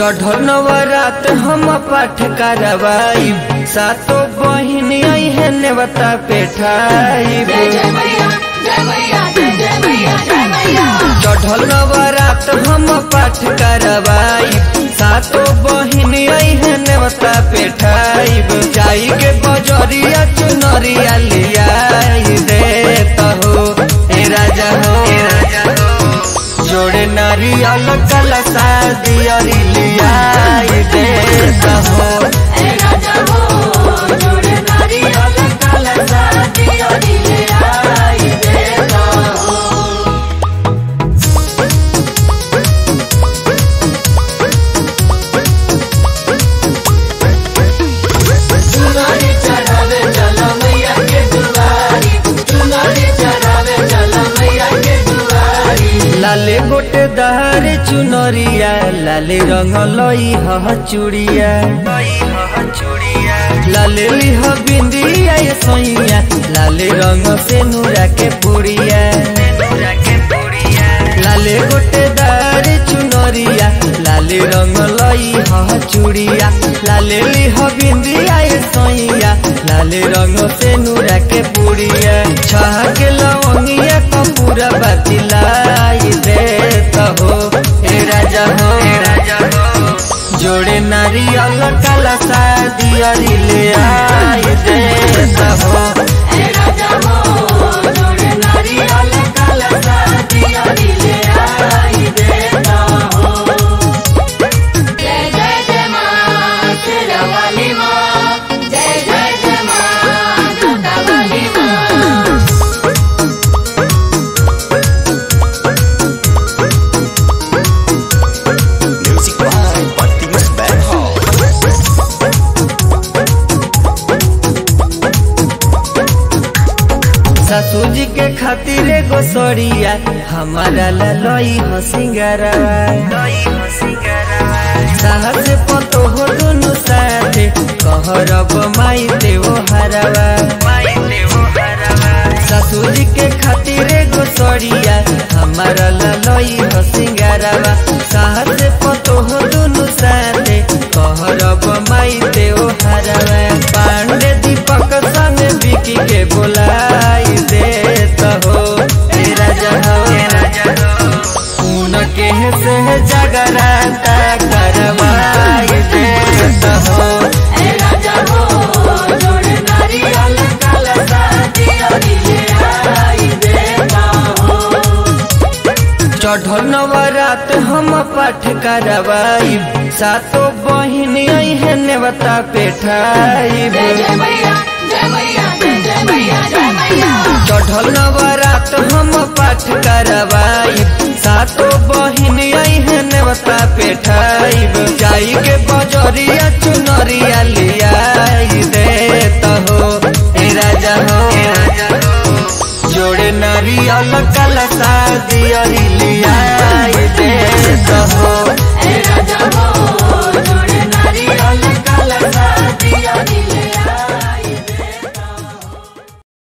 चढ़ल नवरात हम पाठ करवाई सातो बहिन आई है नेवता पेठाई जय जय मैया जय मैया जय जय मैया जय मैया चढ़ल नवरात हम पाठ करवाई सातो बहिन आई है नेवता पेठाई जाई के बजरिया चुनरिया लियाई दे हो ए राजा हो जोड़े नारियल कलसा दियरी लियाई दे हो ए राजा हो जोड़े नारियल कलसा दियो दिले आई देता हो चुनारी चढ़ावे चला मैया के दुआरी चुनारी चढ़ावे चला मैया के दुआरी लाले गोटे दहारे चुनरिया लाले रंग लई ह चूड़िया लाले लिह बिंदिया ये सोइया लाले रंग से नूरा के पुड़िया लाले गोटे दहारे चुनरिया लाले रंग लई ह चूड़िया लाले लिह बिंदिया ये सोइया लाले रंग से नूरा के पुड़िया छह के लवंगिया कपूरा बतिलाई दे हो हे राजा हो हे राजा हो जोड़े नारियल काला शादी ले आई दे हो ए राजा हो जोड़े नारियल कलसा दियो दिले आई देता हो जय जय जय माँ तेरा वाली माँ जय जय जय माँ जोता वाली माँ Music by Optimus Band Hall. ससुर जी के खातिर एगो सड़िया हमारा ललई हो सिंगारा साहस पतो हो दुनु साथे कहरब माई देवो हरवा ससुर जी के खातिर एगो सड़िया हमारा ललई हो सिंगारवा साहस पतो हो दुनु साथे कहरब माई देवो हरवा पांडे दीपक संग बिकी के बोलाई देत हो हे राजा हो हे राजा हो उनके से जगराता करवाई देत हो ए राजा हो जोड़े नारियल कलसा दियो दिले आई देता हो चढ़ल नवरात हम पाठ करवाई सातो बहिन आई है नेवता पेठाई जय जय मैया जय मैया जय जय मैया जय मैया चढ़ल नवरात हम पाठ करवाई सातो बहिन आई है नेवता पेठाई जाई के बजरिया चुनरिया लियाई दे हो हे राजा हो हे राजा हो जोड़े नारियल कलसा दियरी लियाई दे हो ए राजा हो